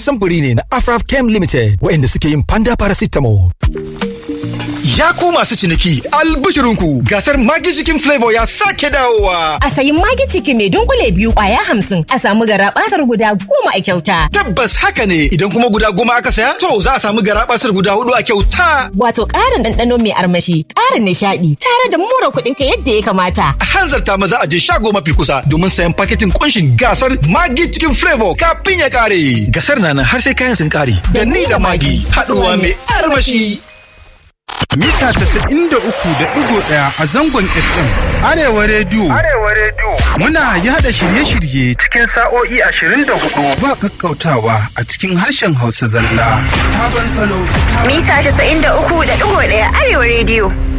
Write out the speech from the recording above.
samfuri ne na Afrap Chem Limited waɗanda suke yin panda paracetamol. Ya ku masu ciniki albishirinku gasar Magi Chicken Flavor ya sake dawowa. A sayi Magi Chicken mai dunkule biyu kwaya hamsin a samu garabasar guda goma a kyauta. Tabbas haka ne idan kuma guda goma aka saya to za a samu garabasar guda hudu a kyauta. Wato ƙarin ɗanɗano mai armashi, ƙarin nishaɗi tare da mura kuɗin ka yadda ya kamata. A hanzarta maza a je shago mafi kusa domin sayan paketin kunshin gasar Magi Chicken Flavor kafin ya kare. Gasar na nan har sai kayan sun kare. Da ni da Magi haɗuwa mai armashi. Mita casa'in da uku da ɗigo ɗaya a zangon FM. Arewa Rediyo. Arewa Rediyo. Muna yada shirye-shirye cikin sa'o'i ashirin da hudu ba kakkautawa a cikin harshen Hausa zalla. Sabon salo. Mita casa'in da uku da ɗigo ɗaya Arewa Rediyo.